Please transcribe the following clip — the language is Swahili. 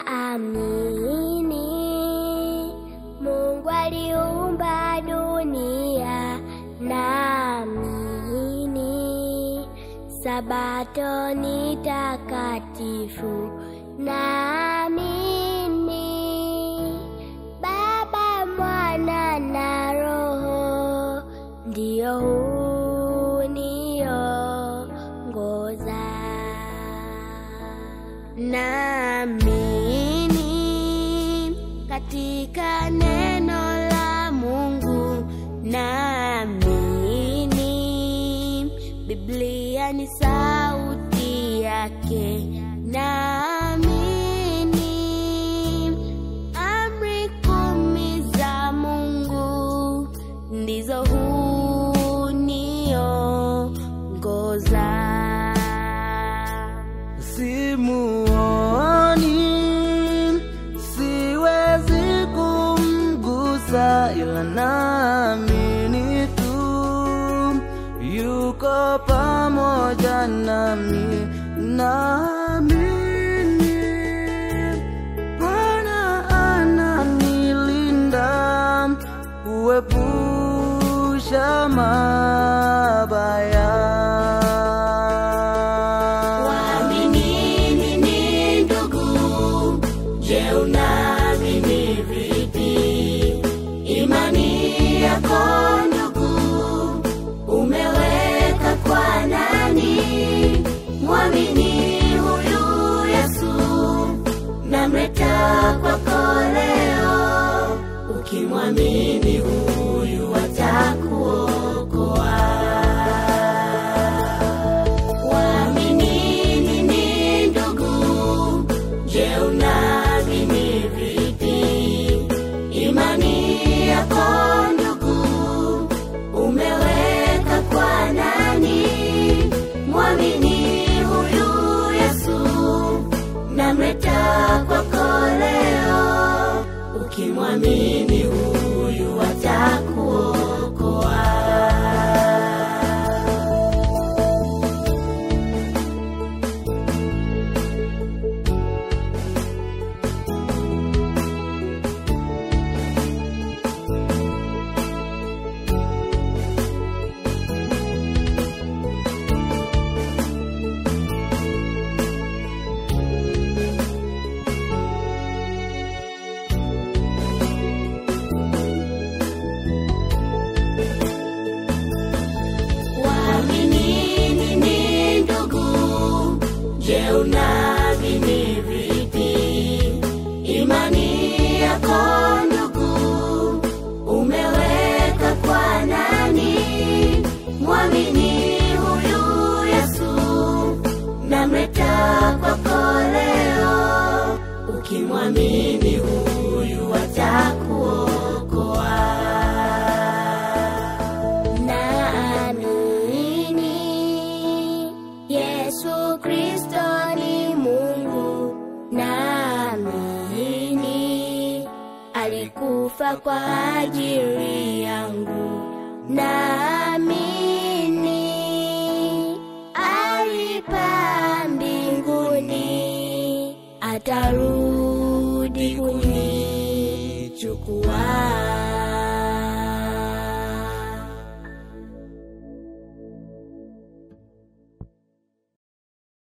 naamini Mungu aliumba dunia, naamini Sabato ni takatifu, naamini Baba, Mwana na Roho ndio huniongoza. Naamini katika neno la Mungu, naamini Biblia ni sauti yake, naamini amri kumi za Mungu ndizo huniongoza. Simuoni, siwezi kumgusa, ila naamini tu yuko pamoja nami. Naamini Bwana ananilinda, huepusha mabaya. Waaminini ni ndugu, je, unaamini vipi? Imani yako ndugu, umeweka kwa nani? Mwamini huyu Yesu, namleta kwako leo. Ukimwamini huyu atakuokoa. Waaminini ni ndugu, je, unaamini vipi? Imani yako ndugu, umeweka kwa nani? Mwamini huyu Yesu, namleta kwako leo. Ukimwamini huyu atakuokoa. Waaminini ni ndugu, je, unaamini vipi? Imani yako ndugu, umeweka kwa nani? Mwamini huyu Yesu, namleta kwako leo. Ukimwamini huyu atakuokoa. Naamini Yesu Kristo ni Mungu, naamini alikufa kwa ajili yangu, naamini alipaa mbinguni, atarudi kunichukua.